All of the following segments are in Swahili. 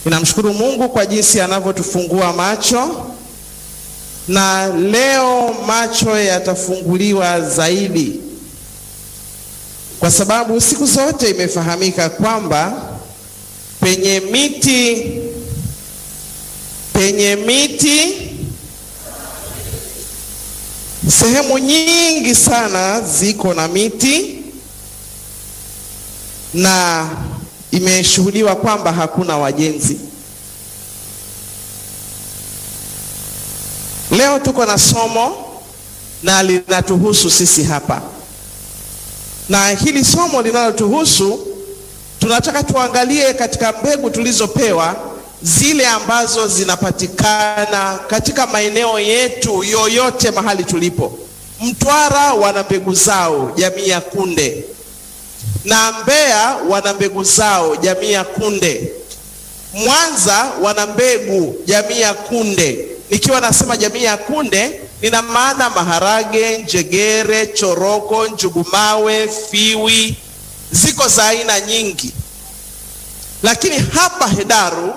Ninamshukuru Mungu kwa jinsi anavyotufungua macho, na leo macho yatafunguliwa zaidi, kwa sababu siku zote imefahamika kwamba penye miti penye miti sehemu nyingi sana ziko na miti na imeshuhudiwa kwamba hakuna wajenzi. Leo tuko na somo na linatuhusu sisi hapa, na hili somo linalotuhusu tunataka tuangalie katika mbegu tulizopewa, zile ambazo zinapatikana katika maeneo yetu yoyote mahali tulipo. Mtwara wana mbegu zao jamii ya kunde na Mbeya wana mbegu zao jamii ya kunde. Mwanza wana mbegu jamii ya kunde. Nikiwa nasema jamii ya kunde, nina maana maharage, njegere, choroko, njugumawe, fiwi, ziko za aina nyingi. Lakini hapa Hedaru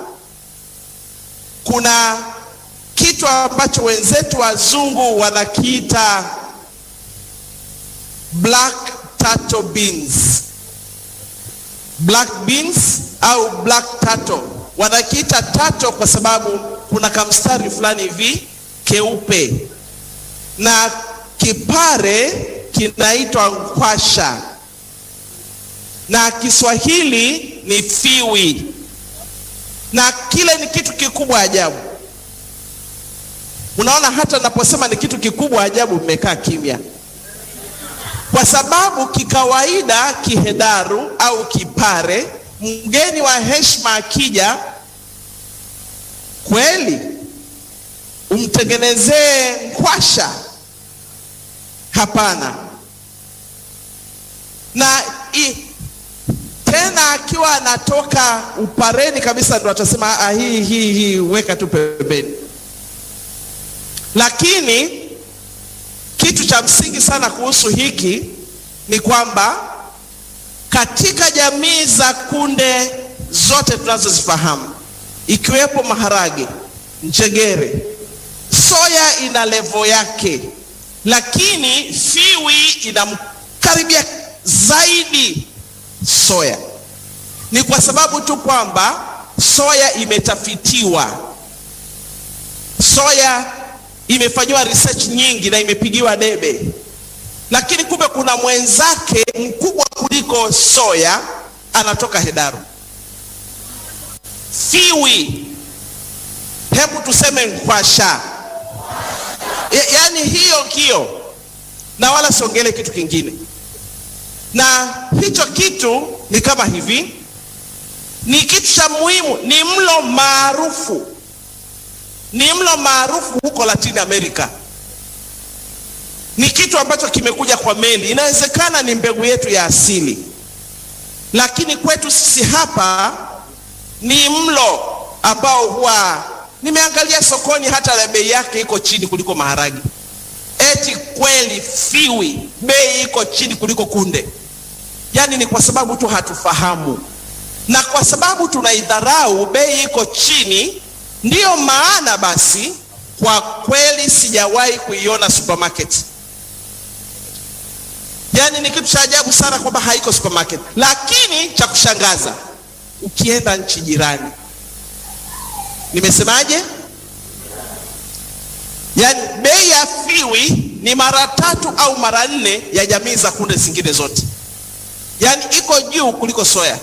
kuna kitu ambacho wenzetu wazungu wanakiita black turtle beans black beans au black turtle. Wanakiita turtle kwa sababu kuna kamstari fulani hivi keupe, na kipare kinaitwa nkwasha, na Kiswahili ni fiwi, na kile ni kitu kikubwa ajabu. Unaona, hata naposema ni kitu kikubwa ajabu, mmekaa kimya kwa sababu kikawaida kihedaru au kipare, mgeni wa heshima akija, kweli umtengenezee nkwasha? Hapana. Na i, tena akiwa anatoka upareni kabisa, ndo atasema ah, hii hii hii, weka tu pembeni. Lakini kitu cha msingi sana kuhusu hiki ni kwamba katika jamii za kunde zote tunazozifahamu ikiwepo maharage, njegere, soya ina levo yake, lakini fiwi inamkaribia zaidi soya. Ni kwa sababu tu kwamba soya imetafitiwa, soya imefanyiwa research nyingi na imepigiwa debe, lakini kumbe kuna mwenzake mkubwa kuliko soya anatoka Hedaru, fiwi. Hebu tuseme nkwasha, yaani hiyo hiyo, na wala siongele kitu kingine. Na hicho kitu ni kama hivi, ni kitu cha muhimu, ni mlo maarufu ni mlo maarufu huko Latin America. Ni kitu ambacho kimekuja kwa meli. Inawezekana ni mbegu yetu ya asili, lakini kwetu sisi hapa ni mlo ambao huwa nimeangalia sokoni, hata na bei yake iko chini kuliko maharagi. Eti kweli fiwi bei iko chini kuliko kunde? Yaani ni kwa sababu tu hatufahamu, na kwa sababu tunaidharau, bei iko chini Ndiyo maana basi kwa kweli sijawahi kuiona supermarket. Yaani ni kitu cha ajabu sana kwamba haiko supermarket, lakini cha kushangaza ukienda nchi jirani, nimesemaje? Yaani bei ya fiwi ni mara tatu au mara nne ya jamii za kunde zingine zote, yaani iko juu kuliko soya.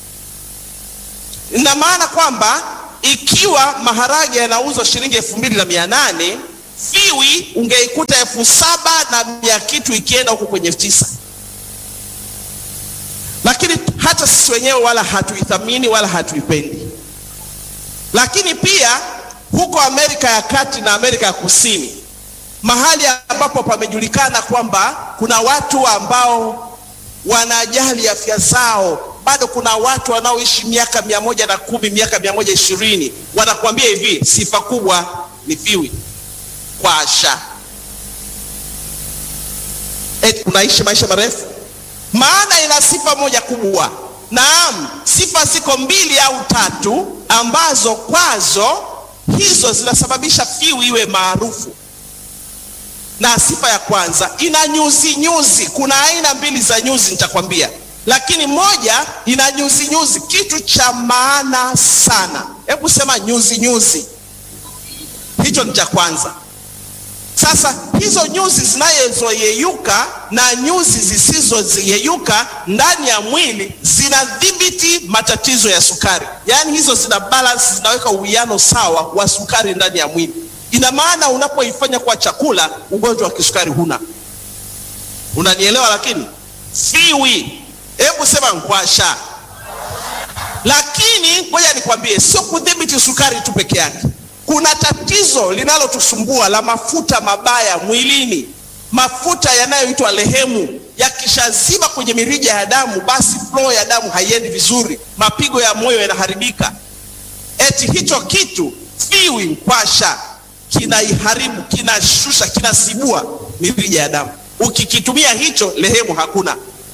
Ina maana kwamba ikiwa maharage yanauzwa shilingi elfu mbili na mia nane fiwi ungeikuta elfu saba na mia kitu ikienda huko kwenye elfu tisa lakini hata sisi wenyewe wala hatuithamini wala hatuipendi. Lakini pia huko Amerika ya Kati na Amerika ya Kusini, mahali ambapo pamejulikana kwamba kuna watu ambao wanajali afya zao bado kuna watu wanaoishi miaka mia moja na kumi miaka mia moja ishirini wanakuambia hivi, sifa kubwa ni fiwi kwasha. Eti unaishi maisha marefu, maana ina sifa moja kubwa, naam, sifa ziko mbili au tatu ambazo kwazo hizo zinasababisha fiwi iwe maarufu. Na sifa ya kwanza ina nyuzi nyuzi. Kuna aina mbili za nyuzi nitakwambia, lakini moja ina nyuzi nyuzi, kitu cha maana sana. Hebu sema nyuzi nyuzi, hicho ni cha kwanza. Sasa hizo nyuzi zinazoyeyuka na nyuzi zisizoyeyuka ndani ya mwili zinadhibiti matatizo ya sukari, yaani hizo zina balance, zinaweka uwiano sawa wa sukari ndani ya mwili. Ina maana unapoifanya kwa chakula, ugonjwa wa kisukari huna. Unanielewa? Lakini fiwi, hebu sema ngwasha. Lakini ngoja nikwambie, sio kudhibiti sukari tu peke yake kuna tatizo linalotusumbua la mafuta mabaya mwilini, mafuta yanayoitwa lehemu. Yakishaziba kwenye mirija ya damu, basi flow ya damu haiendi vizuri, mapigo ya moyo yanaharibika. Eti hicho kitu fiwi, nkwasha, kinaiharibu, kinashusha, kinasibua mirija ya damu. Ukikitumia hicho, lehemu hakuna.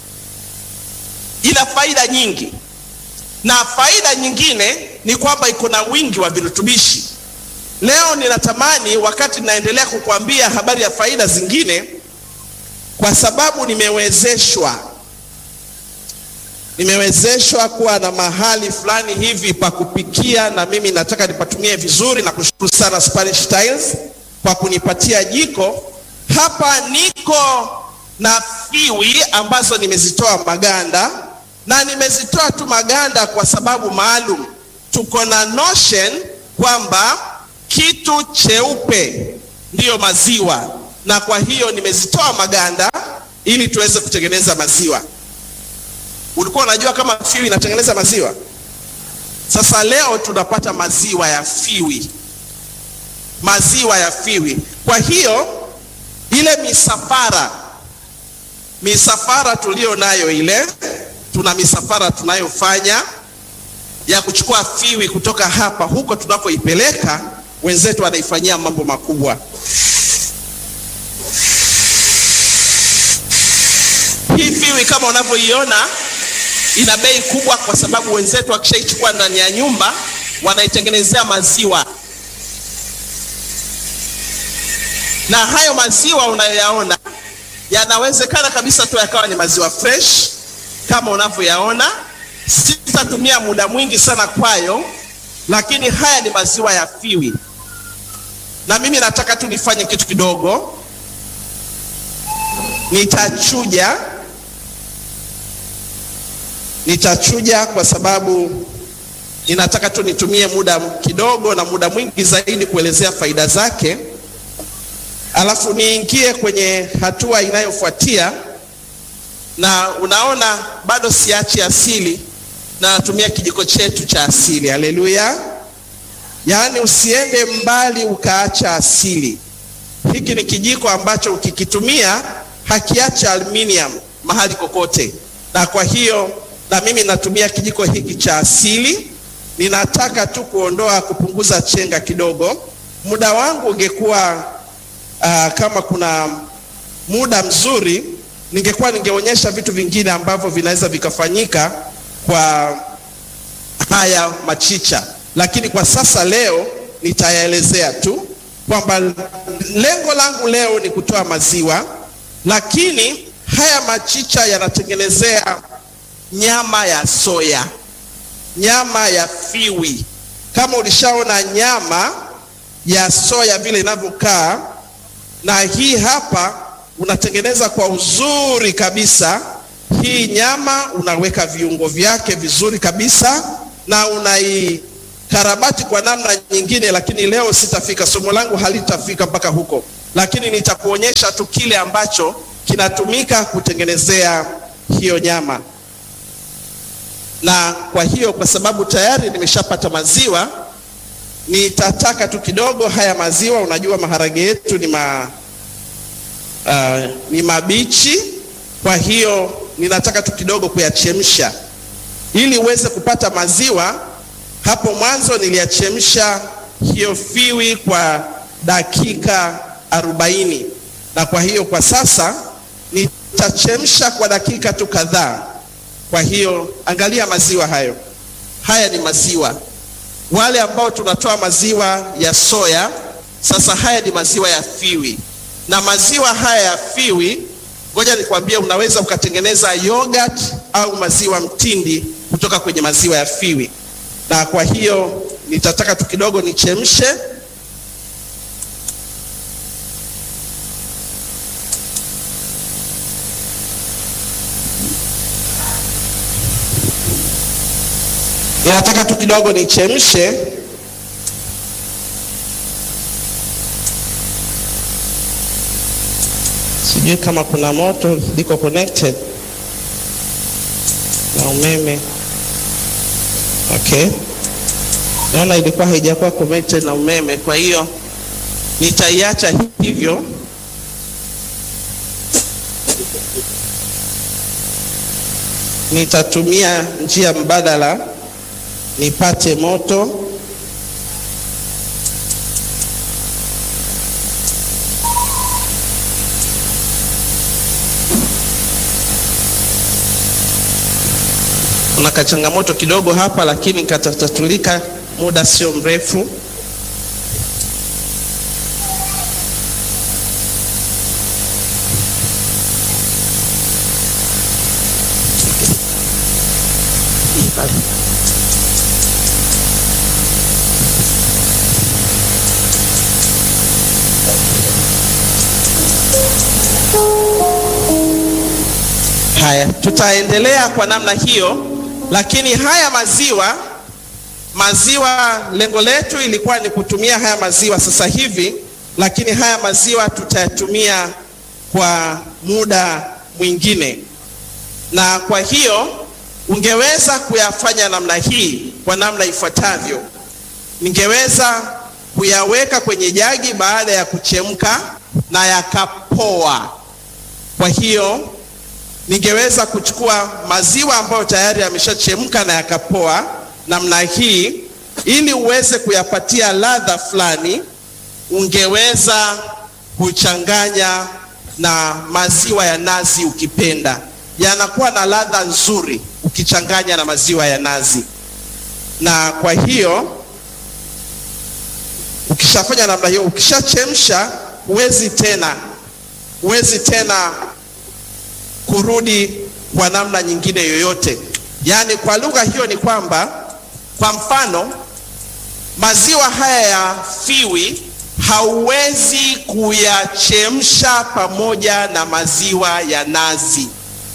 Ina faida nyingi, na faida nyingine ni kwamba iko na wingi wa virutubishi. Leo ninatamani wakati naendelea kukuambia habari ya faida zingine, kwa sababu nimewezeshwa nimewezeshwa kuwa na mahali fulani hivi pa kupikia, na mimi nataka nipatumie vizuri, na kushukuru sana Spanish Tiles kwa kunipatia jiko hapa. Niko na fiwi ambazo nimezitoa maganda, na nimezitoa tu maganda kwa sababu maalum. Tuko na notion kwamba kitu cheupe ndiyo maziwa, na kwa hiyo nimezitoa maganda ili tuweze kutengeneza maziwa. Ulikuwa unajua kama fiwi inatengeneza maziwa? Sasa leo tunapata maziwa ya fiwi, maziwa ya fiwi. Kwa hiyo ile misafara, misafara tuliyo nayo ile, tuna misafara tunayofanya ya kuchukua fiwi kutoka hapa huko tunakoipeleka wenzetu wanaifanyia mambo makubwa. Hii fiwi kama unavyoiona ina bei kubwa, kwa sababu wenzetu wakishaichukua ndani ya nyumba wanaitengenezea maziwa, na hayo maziwa unayoyaona yanawezekana kabisa tu yakawa ni maziwa fresh kama unavyoyaona. Sitatumia muda mwingi sana kwayo, lakini haya ni maziwa ya fiwi na mimi nataka tu nifanye kitu kidogo. Nitachuja, nitachuja kwa sababu ninataka tu nitumie muda kidogo na muda mwingi zaidi kuelezea faida zake, alafu niingie kwenye hatua inayofuatia. Na unaona bado siachi asili na natumia kijiko chetu cha asili. Haleluya! Yaani usiende mbali ukaacha asili. Hiki ni kijiko ambacho ukikitumia hakiacha aluminium mahali kokote, na kwa hiyo na mimi natumia kijiko hiki cha asili. Ninataka tu kuondoa, kupunguza chenga kidogo. Muda wangu ungekuwa uh, kama kuna muda mzuri, ningekuwa ningeonyesha vitu vingine ambavyo vinaweza vikafanyika kwa haya machicha lakini kwa sasa leo nitayaelezea tu kwamba lengo langu leo ni kutoa maziwa, lakini haya machicha yanatengenezea nyama ya soya, nyama ya fiwi. Kama ulishaona nyama ya soya vile inavyokaa, na hii hapa unatengeneza kwa uzuri kabisa. Hii nyama unaweka viungo vyake vizuri kabisa na unai karabati kwa namna nyingine, lakini leo sitafika, somo langu halitafika mpaka huko, lakini nitakuonyesha tu kile ambacho kinatumika kutengenezea hiyo nyama. Na kwa hiyo, kwa sababu tayari nimeshapata maziwa, nitataka tu kidogo haya maziwa. Unajua maharage yetu ni, ma, uh, ni mabichi, kwa hiyo ninataka tu kidogo kuyachemsha ili uweze kupata maziwa. Hapo mwanzo niliyachemsha hiyo fiwi kwa dakika arobaini na kwa hiyo kwa sasa nitachemsha kwa dakika tu kadhaa. Kwa hiyo angalia maziwa hayo, haya ni maziwa. Wale ambao tunatoa maziwa ya soya, sasa haya ni maziwa ya Fiwi, na maziwa haya ya Fiwi, ngoja nikwambie, unaweza ukatengeneza yogurt au maziwa mtindi kutoka kwenye maziwa ya Fiwi. Na kwa hiyo nitataka tu kidogo nichemshe Ninataka tu kidogo nichemshe sijui kama kuna moto liko connected na umeme. Okay, naona ilikuwa haijakuwa connected na umeme, kwa hiyo nitaiacha hivyo. Nitatumia njia mbadala nipate moto. Kuna kachangamoto kidogo hapa, lakini katatatulika muda sio mrefu. Haya, tutaendelea kwa namna hiyo, lakini haya maziwa maziwa, lengo letu ilikuwa ni kutumia haya maziwa sasa hivi, lakini haya maziwa tutayatumia kwa muda mwingine, na kwa hiyo ungeweza kuyafanya namna hii kwa namna ifuatavyo. Ningeweza kuyaweka kwenye jagi baada ya kuchemka na yakapoa. Kwa hiyo ningeweza kuchukua maziwa ambayo tayari yameshachemka na yakapoa namna hii, ili uweze kuyapatia ladha fulani, ungeweza kuchanganya na maziwa ya nazi ukipenda, yanakuwa na ladha nzuri ukichanganya na maziwa ya nazi. Na kwa hiyo ukishafanya namna hiyo, ukishachemsha, huwezi tena huwezi tena kurudi kwa namna nyingine yoyote. Yaani, kwa lugha hiyo ni kwamba, kwa mfano, maziwa haya ya Fiwi hauwezi kuyachemsha pamoja na maziwa ya nazi.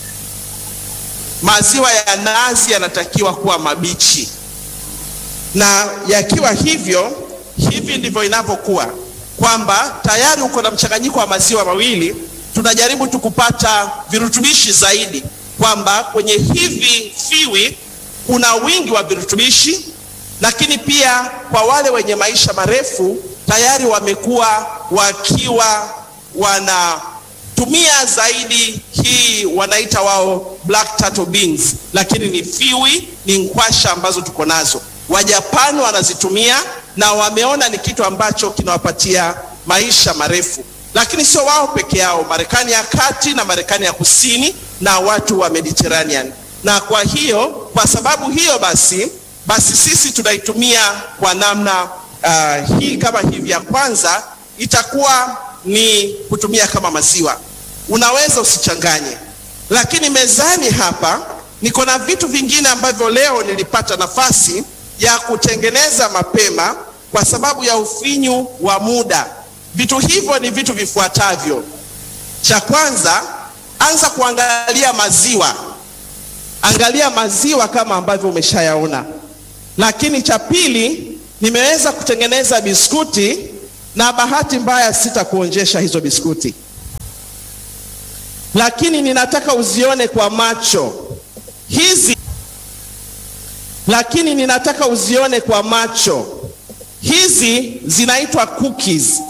Maziwa ya nazi yanatakiwa kuwa mabichi, na yakiwa hivyo, hivi ndivyo inavyokuwa kwamba tayari uko na mchanganyiko wa maziwa mawili tunajaribu tu kupata virutubishi zaidi, kwamba kwenye hivi Fiwi kuna wingi wa virutubishi, lakini pia kwa wale wenye maisha marefu tayari wamekuwa wakiwa wanatumia zaidi hii wanaita wao black turtle beans, lakini ni Fiwi, ni nkwasha ambazo tuko nazo. Wajapani wanazitumia na wameona ni kitu ambacho kinawapatia maisha marefu lakini sio wao peke yao, Marekani ya kati na Marekani ya kusini na watu wa Mediterranean. Na kwa hiyo, kwa sababu hiyo basi basi sisi tunaitumia kwa namna uh, hii kama hivi. Ya kwanza itakuwa ni kutumia kama maziwa, unaweza usichanganye. Lakini mezani hapa niko na vitu vingine ambavyo leo nilipata nafasi ya kutengeneza mapema kwa sababu ya ufinyu wa muda. Vitu hivyo ni vitu vifuatavyo. Cha kwanza, anza kuangalia maziwa, angalia maziwa kama ambavyo umeshayaona. Lakini cha pili, nimeweza kutengeneza biskuti, na bahati mbaya sitakuonjesha hizo biskuti, lakini ninataka uzione kwa macho hizi, lakini ninataka uzione kwa macho hizi. Zinaitwa cookies